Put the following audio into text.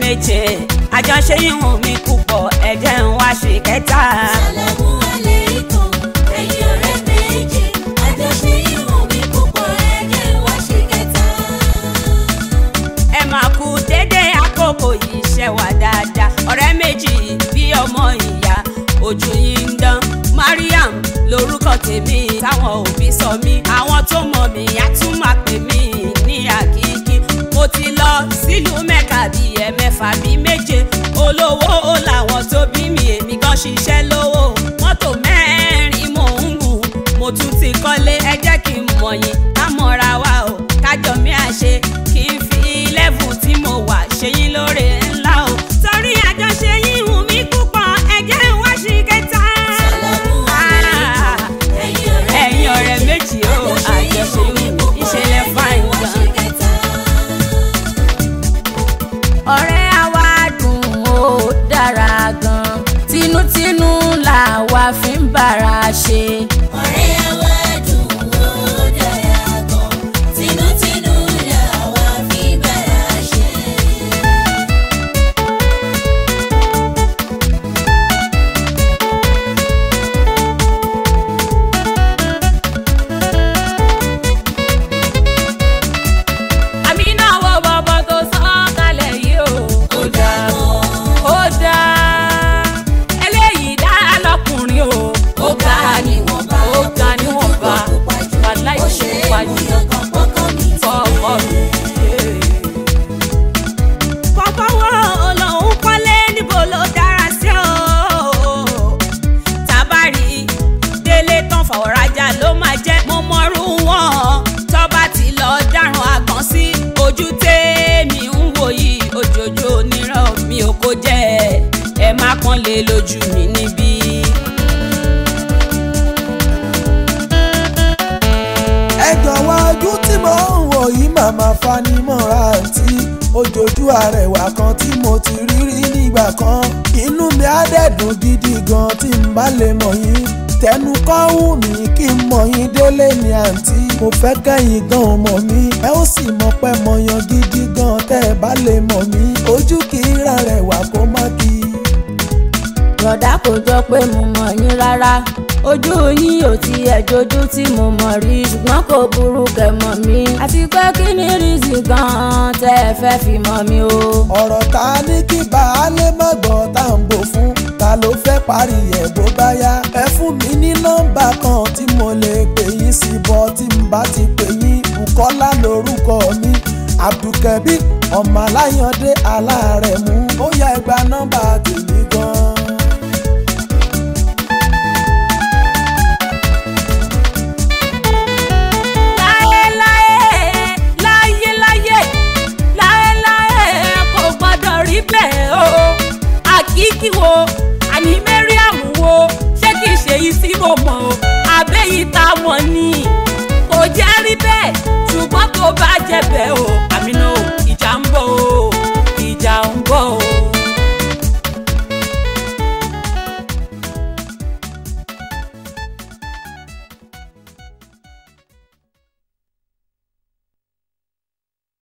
méje àjọṣe ìhùn mi púpọ̀ ẹ̀jẹ̀ ń wá ṣe kẹta. Sàlámù aláìkùm, ẹ̀yin ọ̀rẹ́ méjì, àjọṣe ìwọ̀n mi púpọ̀ ẹ̀jẹ̀ wá ṣe kẹta. ẹ máa kú dédé àkókò yìí ṣe wà dáadáa ọ̀rẹ́ méjì bí ọmọ ìyá ojú yìí ń dán Mariam lórúkọ tèmi táwọn òbí sọ mí àwọn tó mọ̀ mí á tún máa pè mí ní àkíkí mo ti lọ sílùú mẹ́ka bíi ẹ̀mẹ́fà bíi méje olówó làwọn tó bí mi èmi gan ṣiṣẹ́ lówó mọ́tò mẹ́rin mò ń gùn mo tún ti kọ́lé ẹ jẹ́ kí n mọ̀ yín ká mọ̀ra wa o kájọ mi àṣe kí n fi lẹ́fù tí mo wà ṣe yín lóore ńlá o. torí àjọṣe yín hùn mí púpọ̀ ẹ̀jẹ̀ ń wá sí kẹta. Sàlámù aláìkùm, ẹ̀yin ọ̀rẹ́ ẹ̀yin ọ̀rẹ́ méjì o àjọṣe yín hùn mí ìṣẹ̀lẹ̀ fáìn wá gan. ṣe kẹta. ọ̀rẹ́ àwa dùn ó dára gan tinútinú làwa fi ń bára ṣe. ọ̀rẹ́ àwa dùn ó dára gan tinútinú làwa fi bára ṣe. àmì náà wọ bọ́bọ́ tó sán kalẹ̀ yìí o. ó dáa gan ó dáa eléyìí dá lọkùnrin o. ó ga níwọ̀nba ó ga níwọ̀nba wàhálà ó ṣe é ìṣèpá mú yìí yangàn pọ́kàn mi ti fọwọ́ mi. fọfọwọ́ olóhùn kọ́lé níbo ló dára sí o. tábàrí délé tán fàwọ̀rajà ló máa jẹ́ mo mọ̀rú wọn tọ́ba ti lọ dáràn àgbọ̀n sí ojú tèmi ń wò yìí òjòjò onírọ̀ mi ò kó jẹ́ ẹ má pọ́n lé lójú mi níbí. ẹ jọ̀wọ́ ojú tí mo ń wò yìí màmá fanimọ́ra àǹtí ojoojú arẹwà kan tí mo ti rí rí nígbà kan inú mi á dẹ̀dùn gidi gan tí n bá lè mọ̀ yín tẹnu kọ́ wù mí kí n mọ̀ yín délé ní àǹtí mo fẹ́ kẹ́yìn gan ò mọ̀ mí ẹ ó sì mọ̀ pé mo yan gidi gan tẹ́ ẹ bá lè mọ̀ mí ojú kì í ra rẹwà kó má kí i. Rọ̀dá kò jọ pé mo mọ̀ yín rárá ojú yín ò tiẹ̀ jojú tí mo mọ̀ rí ṣùgbọ́n kò burú kẹ́ mọ̀ mí àti pé kí ni rízì gan-an tẹ́ ẹ fẹ́ fi mọ̀ mí o. ọ̀rọ̀ ta ní kí baálé má gbọ́ tá à ń bò fún ta ló fẹ́ parí ẹ̀ bó bá yá ẹ fún mi ní nọ́mbà kan tí mo lè pè yín sí bọ́ tí n bá ti pè yín Bùkọ́lá lórúkọ mi Abdulkabi ọmọ aláyàndé aláàrẹ̀ mú ó yá ẹ gba nọ́mbà tèmi gan-an. láyéláyé láyéláyé láyéláyé kò gbọ́dọ̀ rí bẹ́ẹ̀ o àkíkí wo àní Mariam wo ṣé kìí ṣe yìí tí mo mọ̀ o àbẹ́yìí tá a mọ̀ ni kò jẹ́ rí bẹ́ẹ̀ ṣùgbọ́n tó bá jẹ́ bẹ́ẹ̀ o